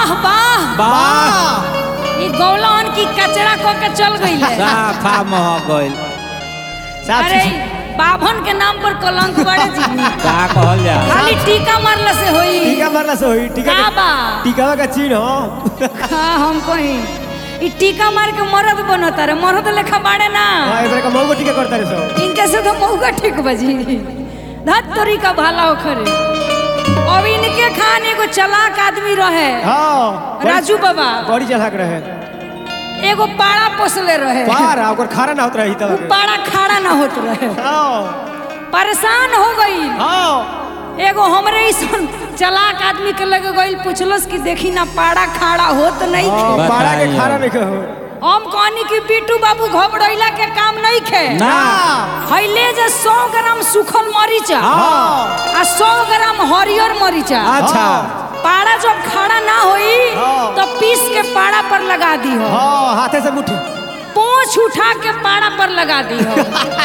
वाह वाह वाह ई गौलवन की कचरा को के चल गई है साफा मह गइल साफ अरे चीज- बाभन के नाम पर कलंक बड़े जी का कहल जा खाली टीका मारला से होई टीका मारला से होई टीका का बा टीकावा का चिन्ह हो हाँ हम कहीं ई टीका मार के मरद बनता रे मरद लेखा बाड़े ना हां एकरा का मौगो टीका करता रे सब इनके से तो मौका ठीक बजी धत तोरी का भाला हो खरे अब इनके खान एगो चलाक आदमी रहे हां राजू बाबा बड़ी चलाक रहे एगो पाड़ा पोसले रहे पार आ ओकर खारा ना होत रही उ तब पाड़ा खाड़ा ना होत रहे हां परेशान हो गई हां एगो हमरे ऐसन चलाक आदमी के लगे गई पूछलस कि देखी ना पाड़ा खाड़ा होत नहीं हां खे पारा के बताइए। खारा नहीं कहो हम कहनी कि बिट्टू बाबू घबरैला के काम नहीं खे ना हैले जे 100 ग्राम सूखल मरीचा हां आ 100 ग्राम हरियर मरीचा अच्छा पाड़ा जब खाड़ा ना होई हाँ। तो पीस के पाड़ा पर लगा दी हो हां हाथे से मुट्ठी पोंछ उठा के पाड़ा पर लगा दी हो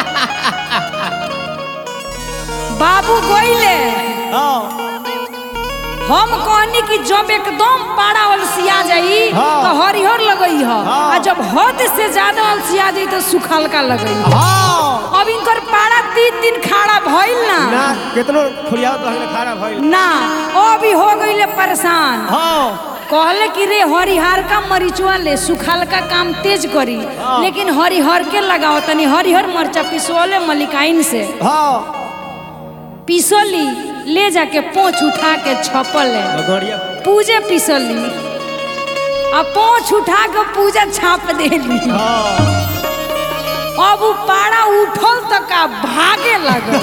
बाबू गोइले हां हम कहनी कि जब एकदम पाड़ा अलसिया जाई हाँ। तो हरिहर लगई हो हाँ। आ जब हद से ज्यादा अलसिया जाई तो सुखलका लगई हो हां अब इनकर पाड़ा तीन दिन खाड़ा भइल ना ना कितनो खुलियावत रहले खारा भइल ना ओ भी हो गईले परेशान हां कहले कि रे हरिहर का मरीचुआ ले सुखाल का काम तेज करी लेकिन हरिहर के लगाओ तनी हरिहर मरचा पिसोले मलिकाइन से हां पिसोली ले जाके पोंछ उठा के छपल है गड़िया पूजे पिसली आ पोंछ उठा के पूजा छाप देली हां अब उ पाड़ा उठल त का भागे लगल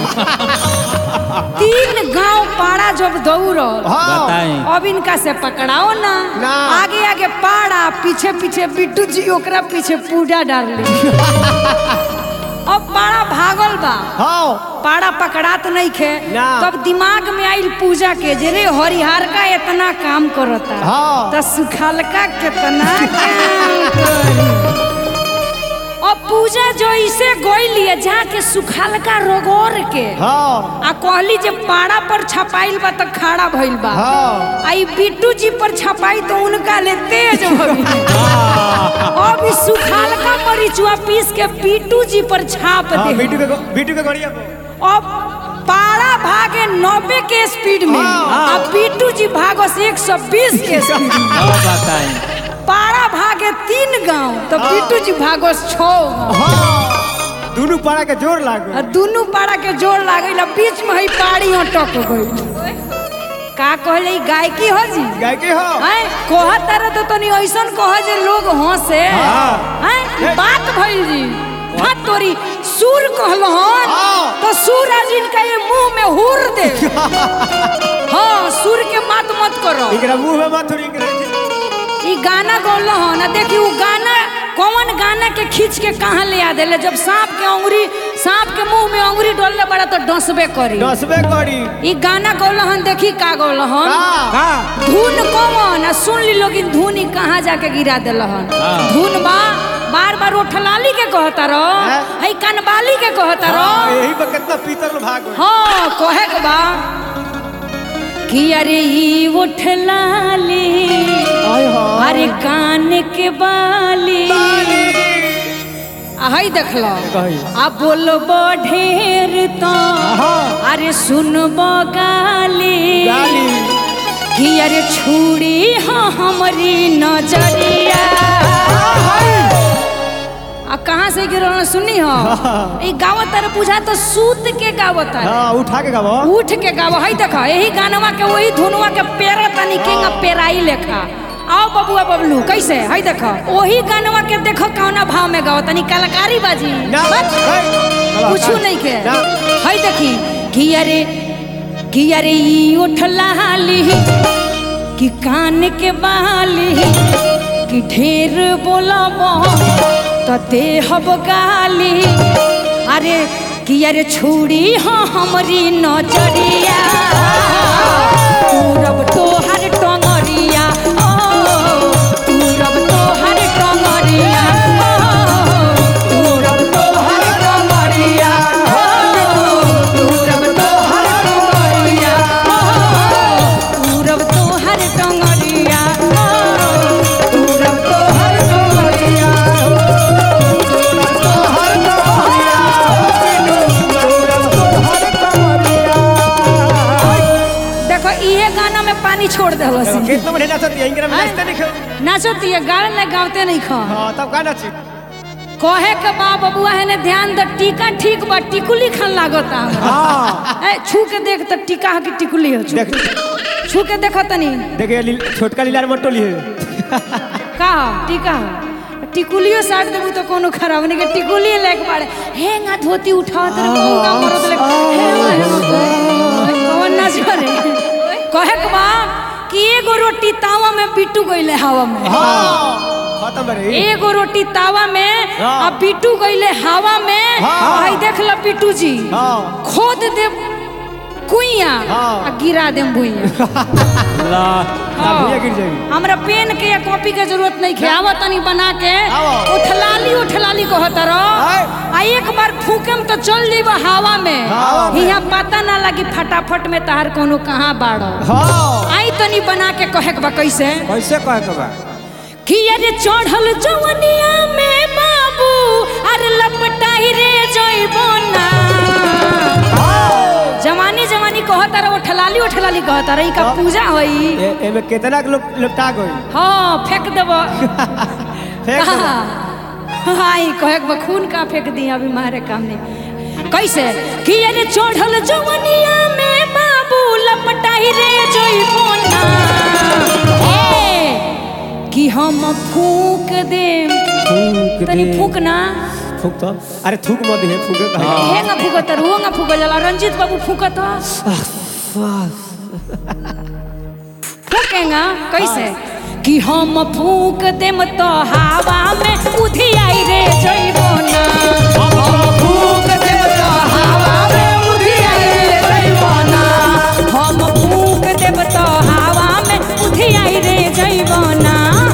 तीन गांव पाड़ा जब दौड़ल हां बताई अब इनका से पकड़ाओ ना ना। आगे आगे पाड़ा पीछे पीछे बिट्टू जी ओकरा पीछे पूजा डालली अब पाड़ा भागल बा हां पाड़ा पकड़ात नहीं खे ना। तब दिमाग में आइल पूजा के जे रे हरिहर का इतना काम करता हाँ। तो सुखलका कितना काम करी अब पूजा जो इसे गोइलिए जाके सुखलका रोगोर के हां आ कहली जे पाड़ा पर छपाइल बा त खाड़ा भइल बा हां आई बिट्टू जी पर छपाई तो उनका ले तेज हो गई अब ई सुखाल का मरीचुआ पीस के बिट्टू जी पर छाप हां दे बीटू के बीटू के गड़िया पे अब पारा भागे नब्बे के स्पीड में हाँ। अब बिट्टू जी भागो से एक सौ बीस के स्पीड में अब बताई पारा भागे तीन गांव तो बिट्टू जी भागो छो हां दोनों पारा के जोर लागो दोनों पारा के जोर लागल बीच में ही पाड़ी अटक गई का कहले ई गायकी हो जी गाय के हो हैं कोहा तारा तो तनी ऐसन कह जे लोग हंसे हाँ। हैं बात भइल जी हाँ तोरी सूर कहलहन हाँ। तो सूर आज इनका ये मुंह में हुर दे हाँ सूर के बात मत करो इकरा मुंह में मत थोड़ी इकरा ई गाना गौलहन आ देखी उ गाना कौन गाना के खींच के कहाँ ले आ देले जब सांप के अंगुरी सांप के मुंह में अंगुरी डोलले बड़ा तो डसबे करी दसबे करी ई गाना गौलहन देखी का गौलहन का का धुन कौन आ सुन ली लोग इन धुन ही कहाँ जाके गिरा दिलहन हाँ। धुन बा बार बार उठलाली के कहता रहो हैं? हई कनबाली के कहता हाँ, रहो यही पर कितना पीतल में भाग गए हाँ कहे के बा कि अरे ई उठलाली आय हाय अरे कान के बाली आ हई देखलो कही आ बोलबो ढेर तो हाँ। अरे सुनबो गाली गाली कि अरे छुड़ी हाँ हमारी नजरिया आ कहाँ से गिरल सुनी हो ई गावत तारे पूछा तो सूत के गावत है हाँ उठा के गावा उठ के गाव हई देखो यही गानवा के वही धुनवा के पेरा तनी केंगा पेराई लेखा आओ बबुआ बबलू कैसे हई देखो वही गानवा के देखो कौना भाव में गाओ तनी कलाकारी बाजी ना बस। है। कुछ नहीं के ना। हई देखी कि अरे कि अरे ई उठलाली कि कान के बाली कि ढेर बोलब तो देहब गाली अरे कि अरे छुड़ी हाँ हमरी नजरिया पूरब तोहर टंगरिया ओ पूरब तोहर टंगरिया ओ पूरब तोहर टंगरिया ओ पूरब तोहर टंगरिया ओ पूरब तोहर टंगरिया ओ पानी छोड़ दे कितना बढ़िया नाचत है इंग्रा में नाचते नहीं खो नाचती है गाड़ ले गावते नहीं खा हां तब का नाची कहे के बा बबुआ है ने ध्यान द टीका ठीक बा टिकुली खान लागता हमरा। हां ए छू के देख त टीका है कि टिकुली हो छू देख छू के देखो तनी देखिए ली- छोटका लीलार मत टोलिए का टीका है? टिकुलियो साट देबू तो कोनो खराब नहीं के टिकुली लेके बाड़े हेंगा धोती उठाओ तेरे कहूंगा मरद ले हेंगा हेंगा कौन ना छोरे कहे के बा कि एगो रोटी तावा में बिट्टू गइले हवा में हां खत्म बड़ी एगो रोटी तावा में हाँ। आ बिट्टू गइले हवा में हाँ। भाई देख ल बिट्टू जी हां खोद दे कुइया हाँ। आ गिरा दे भुइया ला ना भैया गिर जाएगी हमरा पेन के या कॉपी के जरूरत नहीं है आवा तनी बना के आवा। उठलाली उठलाली कहत रहो आय। आ एक बार फूकेम तो चल जीव हवा में हवा में। हिया पता ना लगी फटाफट में तार कोनो कहाँ बाड़ो हां आई तनी बना के कहे के बा कैसे कैसे कहे के बा कि अरे चढ़ल जवनिया में बाबू अरे लपटाई रे जइबो ना जवानी जवानी कहता रहो ठलाली उठलाली कहता रही का पूजा होई ए एमे कितना के लोग लपटा गई हाँ फेंक देब फेंक देबो। हाई कहे के बा, खून का फेंक दी अभी मारे काम नहीं कैसे कि अरे चढ़ल जवनिया में बाबू लपटाई रे जइबो ना ए, कि हम फूक दे फूक तनी दे। फूक ना फूक तो अरे थूक मत दे फूके का हाँ। हेंगा फूकत रुआ फूक जाला रंजीत बाबू फूकत फूकेंगा कैसे कि हम फूक देम तो हवा में उधियाई रे जइबो ना हम फूक देम तो हवा में उधियाई रे जइबो ना हम फूक देम तो हवा में उधियाई रे जइबो ना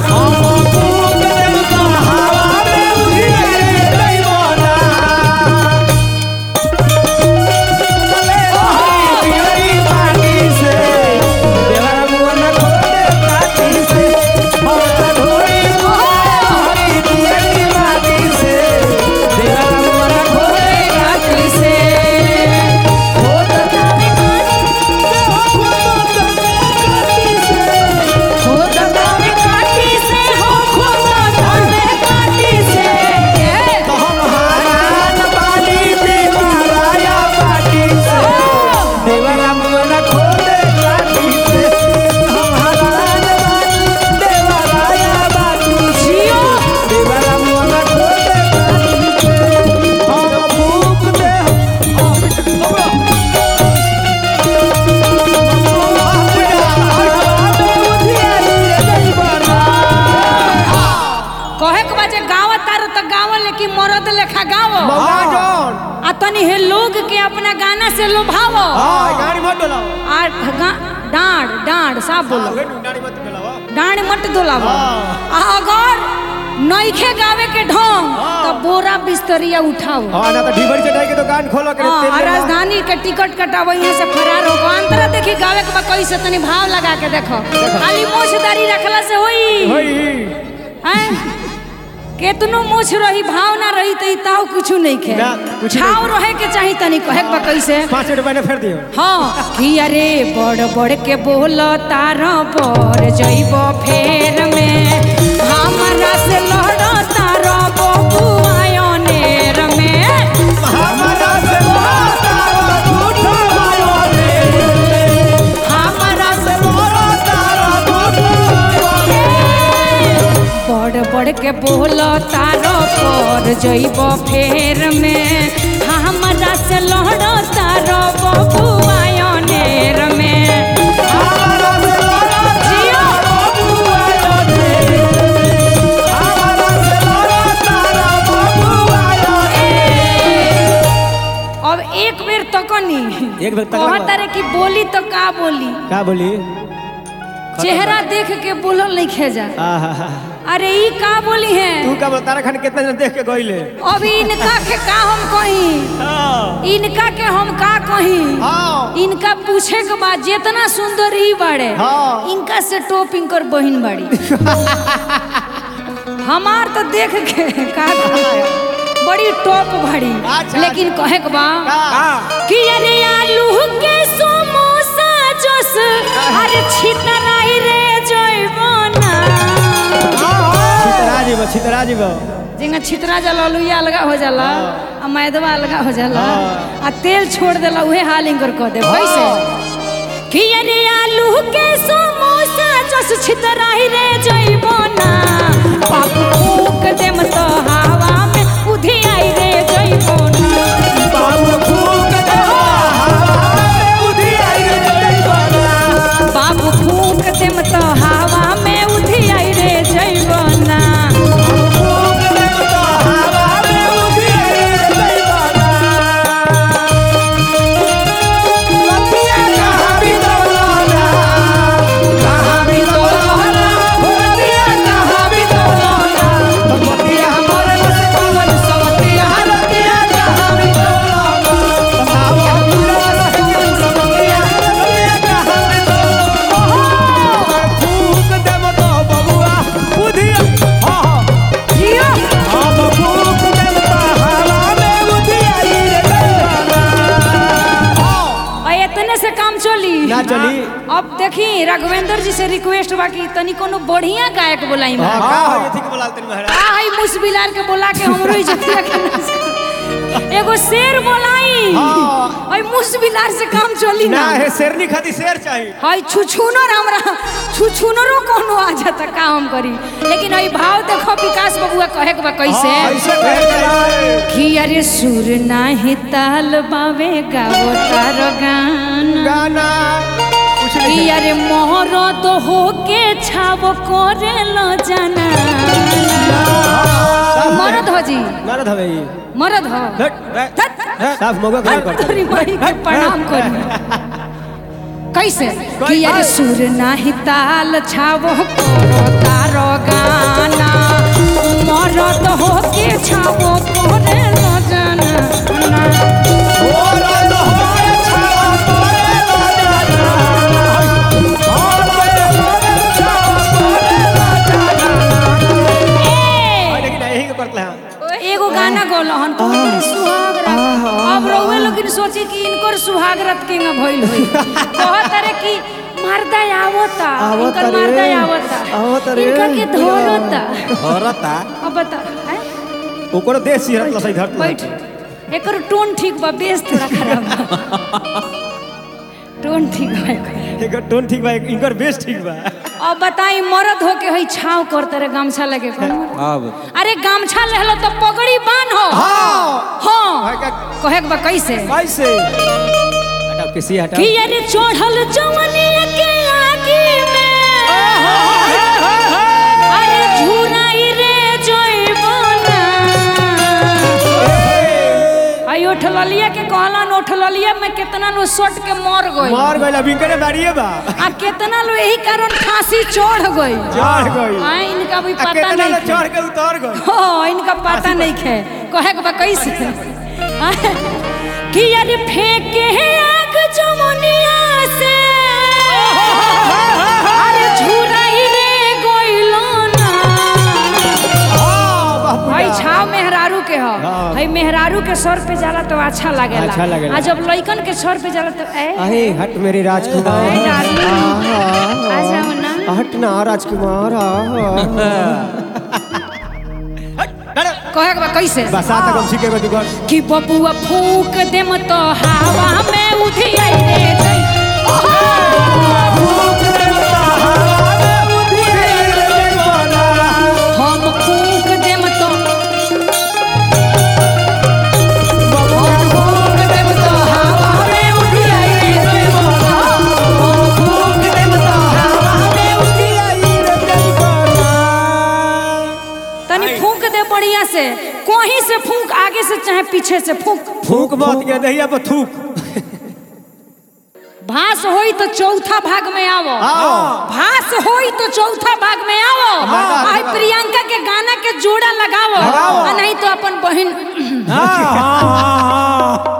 काटी से हो तो तारे हो तो तारे काटी से हो खो तो तारे काटी से जियो कहे के बाजे गाँव तारो तो गाँव लेकिन मरद लेखा गाँव आ तनी हे लोग के अपना गाना से लोभावो गाड़ी मत डोलाओ आ गा- डांड डांड साफ बोलो गाड़ी मत डोलाओ डांड मत डोलावो हाँ। आ अगर नईखे गावे के ढोंग हाँ। तो बोरा बिस्तरिया उठाओ हाँ ना तो ढीबरी चटाई के दुकान खोलो के हाँ, तेल आ लेला। राजधानी के टिकट कटावो यहाँ से फरार हो अंतरा देखी गावे के बा कैसे तनी भाव लगा के देखो खाली मोछदारी रखला से होई होई हैं? केतनो मोछ रही भाव ना रही तो ताव कुछ नहीं खे ना, कुछ नहीं। छाव रहे के चाही तनी कहे के बा कैसे पाँच रुपया ने फेर दियो हाँ कि अरे बड़ बड़ के बोल तार पर जइब फेर में हमारा से लड़ तार बबुआयनेर में हमारा से बड़ बड़ के बोल तार पर जइब फेर में हमारा से लड़ तार बबुआयनेर में जियो अब एक बेर तो कनी एक बेर तकला कहत रे कि बोली तो का बोली का बोली चेहरा देख के बोलल नहीं खेजा आहा अरे ई का बोली है तू का तारा खान कितना जन देख के गइले अब इनका के का हम कही हाँ इनका के हम का कही हाँ इनका पूछे के बाद जितना सुंदर ही बाड़े हाँ। इनका से टॉप इनकर बहिन बाड़ी हमार तो देख के का कहा बड़ी टॉप बाड़ी अच्छा। लेकिन कहे के बा का कि अरे आलू के समोसा जोस अरे अरे छितराई रे जइबना छितरा जीव छितरा जीव जिंगा छितरा जाला लुइया अलगा हो जाला आ मैदवा अलगा हो जाला आ तेल छोड़ देला उहे हाल इंकर कह दे कैसे कि अरे आलू के समोसा जस छितराई रे जइबना बाबू फूक देम तो हवा में उधी आई रे जइबना बाबू फूक दे बुद्धि आई रे जइबना बाबू फूक देम तो हवा में उधी आई रे जइबना फूक दे तो हवा में बुद्धि आई रे जइबना रतिया कहाँ बितौला कहाँ बितौला रतिया कहाँ बितौला रतिया हमारे बस कौन सवतिया रतिया कहाँ बितौला हवा पूरा रतिया सवतिया रतिया कहाँ बितौला फूक देम तो बबुआ बुधिया हाँ हाँ जियो हम फूक देम तो हवा में बुद्धि आई रे जइबना आ इतने से काम चली ना चली। हाँ, अब देखी राघवेंद्र जी से रिक्वेस्ट बा कि तनी कोनो बढ़िया गायक बोलाई हाँ में का हो ये थी के बोलाते हैं महाराज का है मुसबिलार के बोला के हमरो इज्जतिया के नाश कर। एगो शेर बोलाई हाँ। ओइ मुसबिलार से काम चली ना ना है शेरनी खाती शेर चाहिए हाय छुछुनर हमरा छुछुनरो कोनो आ जाता का हम करी लेकिन ओइ भाव देखो विकास बबुआ कहे के बा कैसे ऐसे कहे चाहिए कि अरे सुर नाही ताल बावे गावो तार गाना गाना कुछ नहीं कि अरे मोहरत होके छाव करे लो जाना मरद हो जी मरद हवे ये मरद हो हट, हट, धत, साफ मौका खड़ा धत, करता तोरी माई के प्रणाम करी कैसे कि अरे सुर नाही ताल छावो करो तारो गाना मरद होके छावो करे लो जाना मरद होए छावा करे ला जाना। मरद होए छावा करे ला जाना। ए! लेकिन यही के करते हैं एगो गाना गौलहन तो सुहाग रात अब रउए लोगिन सोची कि इनकर सुहाग रात के ना भइल होई कहत रे कि मर्दा आवता इनकर मर्दा आवता इनका के धोरता औरता अब बता हैं? ओकरो देश सिहरत लसई धरत बैठ एकर टोन ठीक बा बेस थोड़ा खराब बा टोन ठीक बा एकर। एकर टोन ठीक बा इनकर बेस ठीक बा अब बताई मरद होके हई छाव करते रे गमछा लगे कौन अब अरे गमछा लेहलो तो पगड़ी बांध हो हाँ हाँ का- कहे के बा कैसे कैसे हटाओ किसी हटाओ कि अरे चढ़ल जवनिया के आगे में अरे झुराई रे जइबना आई उठललिया के कहलन उठललिया में कितना लो सट के मर गई मार गइल अभी करे बाड़िए बा आ कितना लो यही कारण फांसी चढ़ गई चढ़ गई आ इनका भी आ पता केतना नहीं ले खे। चढ़ के उतर गई हाँ इनका पता नहीं खे कहे के बा कैसे कि अरे फेंके है आग जमुनिया से अरे झुराई रे गोइलो ना हाँ बापू भाई छाव मेहरारू के हो हाँ। भाई मेहरारू के सर पे जाला तो अच्छा लागेला अच्छा लागेला। आ जब लइकन के सर पे जाला तो ए अरे हट मेरी राजकुमार ए डार्लिंग आ जाओ ना हट ना राजकुमार कहे के बा कैसे बसा तक हम सीखे बदी कर कि बबुआ फूक देम तो हवा में उठी आई रे जई हम फूक देम तो हम फूक देम तो हवा में उठी आई रे जई हम फूक देम तो हवा में उठी तनी फूक दे बढ़िया से कोही से फूक आगे से चाहे पीछे से फूक फूक मत के दहिया पर थूक भास होई तो चौथा भाग में आवो हाँ। भास होई तो चौथा भाग में आवो हाँ। आई प्रियंका के गाना के जोड़ा लगावो लगावो। आ नहीं तो अपन बहन हाँ हाँ हाँ